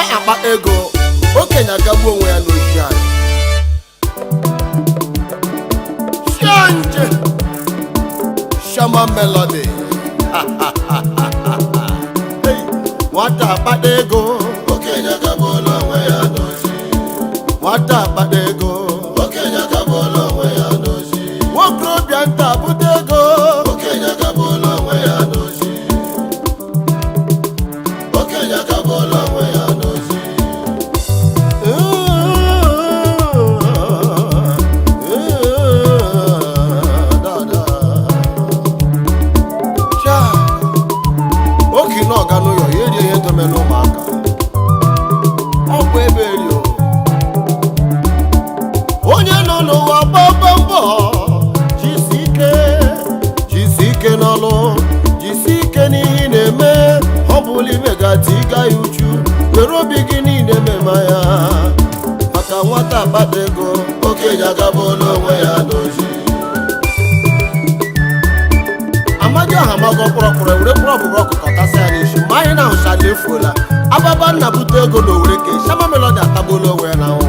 akpa ego okenye agagbu onwe ya n'oji anyị Shanje Shama Melody Hey, nwata akpata ego okenye agabụla onwe ya n'ozi nwata akpata ego okenye agabụla onwe ya n'ozi nwokorobịa nta bute ego okenye agabụla onwe ya n'ozi okenye agabụla onwe ya n'ozi oke na ọga n'ụyọ ya erie ihe dome n'ụmụaka ọ bụ ebe eri o. onye nọ n'ụwa gbaba mbọ jisi ike jisi ike n'ọlụ jisi ike n'ihe ị na-eme ọ bụla imegati ịga ya uchu were obi gị niile mema ya maka nwata akpata ego okenye agabụla onwe ya n'ozi amaghị aha magọ kpọrọkpọrọ were kpọrọ ọbụbụ ọkụkọ tasị ya n'isi ma anyị na-ahụcha na efuola ababa nna bute ego na owere ka shama melodi atagbuola onwe ya na ahụhụ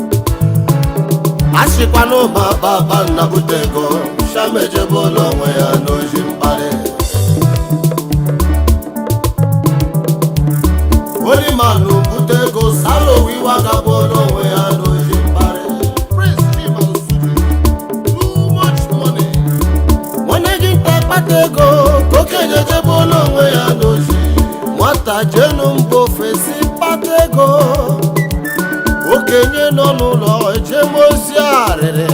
a sịkwa na ụba baba nna bute ego shama ejebụla onwe ya n'ozi mkparị olimanụ bute ego sara owiwa agabụla onwe ya n'ozi mkparị Prince Chima Osuji, too much money. nwanne gị nta kpata ego ka okenye ejebụla onwe ya n'ozi nwata jenu mba ofesi kpata ego okenye nọ n'ụlọ ejemozi arịrị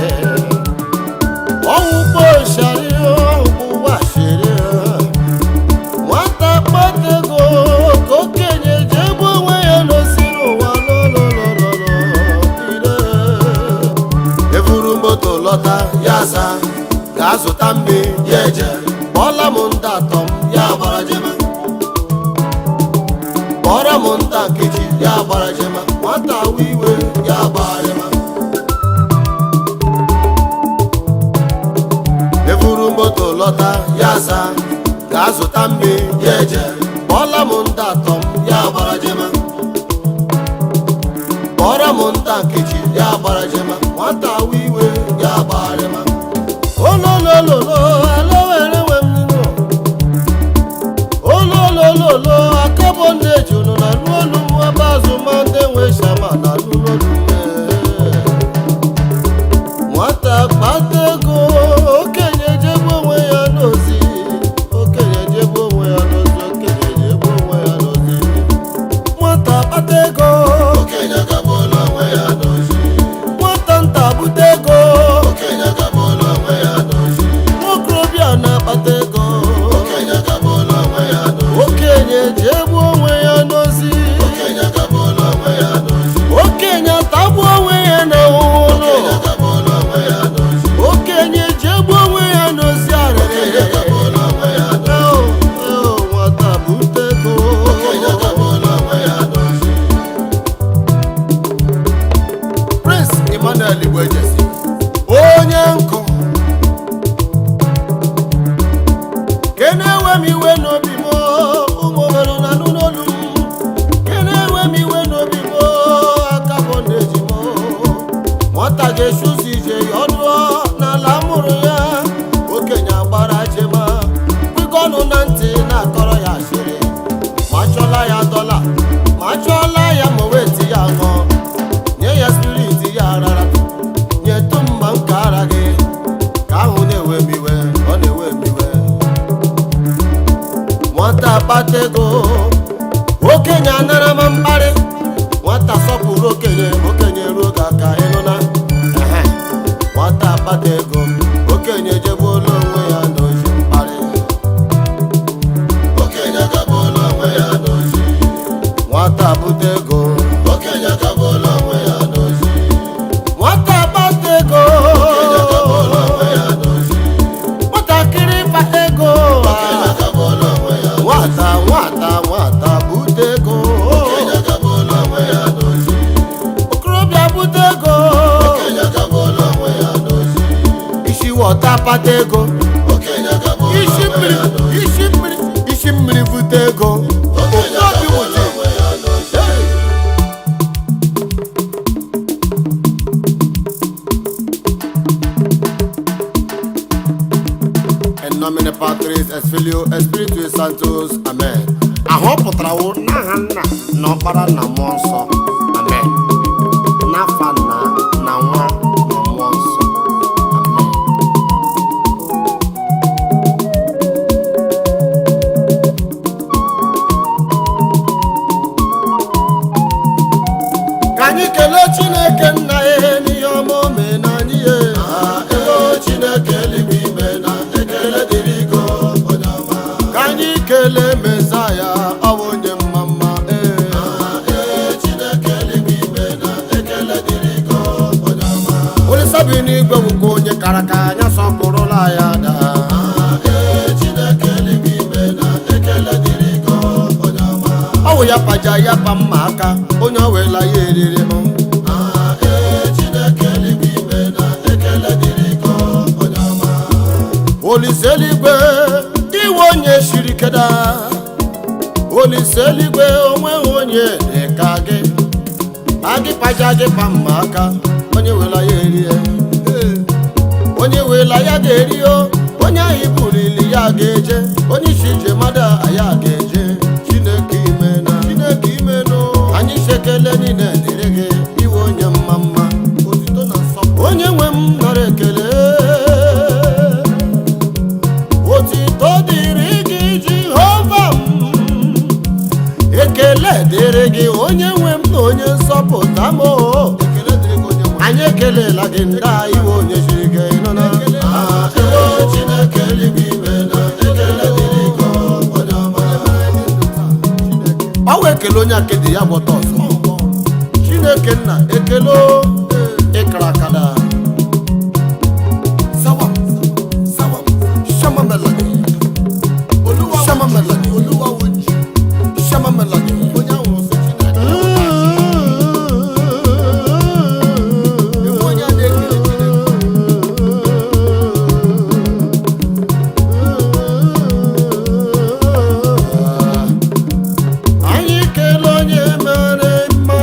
ọwụgbo shari ọwụgbashiri nwata kpata ego ka okenye jebe onwe ya n'osi n'ụwa lololololo ire eburu moto lọta ya asa gaa zụta mmiri ya eje kpọọla m ndị atọ m ya gbara jema kpọọrọ m nta nkechi ya gbara jema nwata awa iwe ya gbara jema eburu moto lọta ya asa gaa zụta mmiri ya eje kpọọla m ndị atọ m ya gbara jema kpọọrọ m nta nkechi ya gbara jema nwata awa iwe ya gbara jema ololololo alowere nwe m nínú ololololo akabo ndị eji unu na n'olu m ebe azụma ndị nwe shama na n'olu nwata kpata ego okenye jebe onwe ya n'ozi okenye jebe onwe ya n'ozi okenye jebe onwe ya n'ozi nwata kpata ego okenye agabụla onwe ya n'ozi nwata nta bute ego okenye agabụla onwe ya n'ozi nwokorobịa na-akpata ego okenye agabụla onwe ya n'ozi okenye ji egbu onwe ya n'ozi okenye agabụla onwe ya n'ozi okenye atagbu onwe ya n'ahụhụ okenye agabụla onwe ya n'ozi okenye ji egbu onwe ya n'ozi okenye arịrị agabụla onwe ya n'ozi Oh, oh, nwata bute ego okenye agabụla onwe ya n'ozi Prince Emmanuel Igbo Ejesi onye nkụ kene ewe m iwe n'obi m ụmụ obere na anụ n'olu m kene ewe m iwe n'obi m aka bụ na-eji m nwata ga-echi ụzọ ije ya ọdụọ n'ala mụrụ ya okenye agbara jema kwekọ ọnụ na ntị na-akọrọ ya asịrị ma chọla ya dọla ma chọla ya ma weti ya ṅụọ nye ya spiriti ya rara nyetụ mma nke ara gị ka ahụ na-ewe m iwe ọ na-ewe m iwe nwata kpata ego okenye anara m mkparị nwata sọpụrụ okenye okenye ruo ga aka ịnụna Ehe. nwata kpata ego okenye jegbuola onwe ya n'ozi mkparị okenye agabụla onwe ya n'ozi nwata bute ego okenye agabụla onwe ya n'ozi nwata kpata ego okenye agabụla onwe ya n'ozi nwatakịrị kpata ego okenye agabụla onwe ya nwata nwata nwata bute ego okenye agabụla in Patris et Filio et Spiritus Sanctus amen ahụ ọ pụtara wụ n'aha nna na ọkpara na mmụọ nsọ amen n'afa nna na nwa na mmụọ nsọ amen ka anyị kelee chineke nna ya n'ihe ọma o mee na anyị ya ego chineke eluigwe ime na ekele dịrị go onye ọma ka anyị kelee mesaya ọ bụ onye mma mma ee ee chineke eluigwe ime na ekele dịrị go onye ọma olisa bi n'igwe bụkwa onye kara ka anya sọpụrụla ya daa ee chineke eluigwe ime na ekele dịrị go onye ọma ọ wụ ya paja ya pa mma aka onye o wela ya eriri m ee chineke eluigwe ime na ekele dịrị go onye ọma olise eluigwe iwe onye shiri keda olise eluigwe onweghị onye dị ka gị agị paja gị pa mma aka onye wela ya erie onye wela ya ga-eri o onye ahụ bulili ya ga-eje onye isi ije mmadụ ya ga-eje chineke ime na chineke ime nụ anyị sekele niile dịrị gị iwe onye mma mma otito na nsọpụrụ onye nwe m nara ekele otito dịrị gị jehova m ekele dịrị gị onye nwe m na onye nsọpụta m o. ekele dịrị gị onye nwe anyị ekelela gị ndị a iwe onye siri ike nọ na ego chineke eluigwe ime na ekele dịrị go onye ọma ọ wee ekele onye akedi ya gbọta ọzọ chineke nna ekele o, ịkara akada sawa sawa shama melody oluwa shama melody oluwa woji shama melody onye ahụ sị chineke Ewu onye a na-ekele chineke anyị kele onye mere mma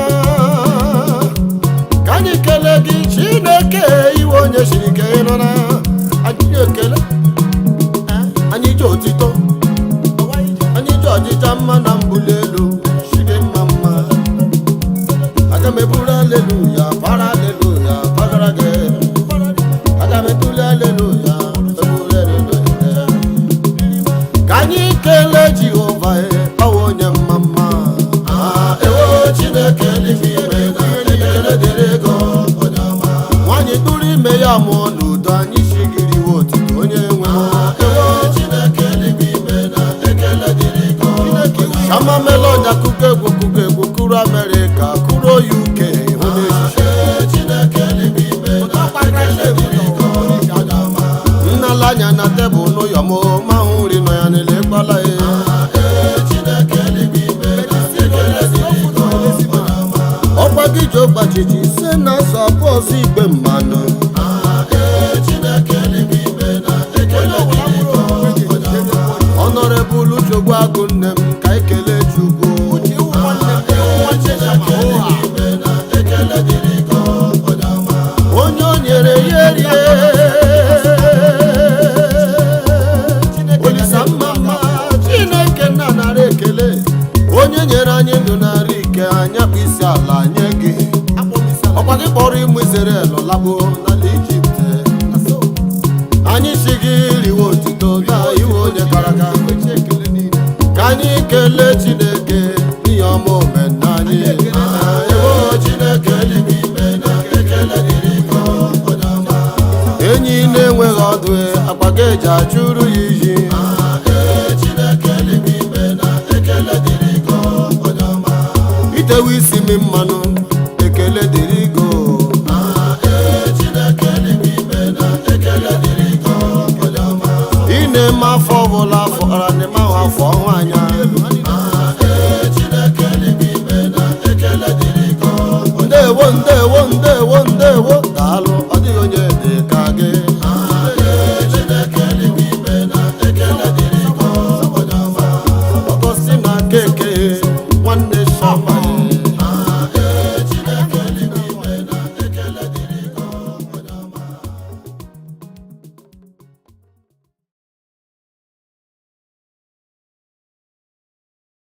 ka anyị kele gị chineke iwe onye siri ike nọ na anyị ekele anyị ji otito anyị ji ọjịja mma na mbuli elu chidi mma mma aga m eburu aleluya para aleluya pagara gị aga m ebuli aleluya eburu aleluya ka anyị kelee jehova ọwụ onye mma mma Ah, ewo chineke eluigwe ime na ekele dịrị go onye ọma nwaanyị tụrụ ime ya mụọ n'udo anyị shigiriwe otito onye nwe m. ewo chineke eluigwe ime na ekele dịrị go onye ọma shama melodi akụkọ egwu akụkọ egwu kụrụ amerịka kụrụ uk hụ n'echiche Ee, chineke eluigwe ime na ekele dịrị go onye ọma nnala anya na tebụl n'ụyọ m ma hụ nri nọ ya n'ele kpala ya Ee, chineke eluigwe ime na ekele dịrị go onye ọma ọkwa gị ji ọgbachiji ise na asọ abụọ ọzọ igbe mmanụ Ee, chineke eluigwe ime na ekele dịrị go onye ọma ọnọrebụl chogbu agụ nne m ka ekele chukwu Ee, chineke eluigwe ime na ekele dịrị go onye ọma onye o nyere ya erie olisa mma mma chineke nna nara ekele onye nyere anyị ndụ nara ike anya bụ isi ala nye gị ọkwa gị kpọrọ ịmụ Izrel labo n'ala ijipt anyị si gị riwe otito na iwe onye kara aka ka anyị kelee chineke n'ihe ọma omenna anyị ewo chineke eluigwe ime na ekele dịrị go onye ọma enyi na-enweghị ọdụ akpa ga eji achụrụ ya iyi Ee, chineke eluigwe ime na ekele dịrị go onye ọma itewe isi mi mmanụ ekele dịrị go Ee, chineke eluigwe ime na ekele dịrị go onye ọma ị na-eme afọ ọbụla afọ ara na-eme ahụ afọ ọnwa anya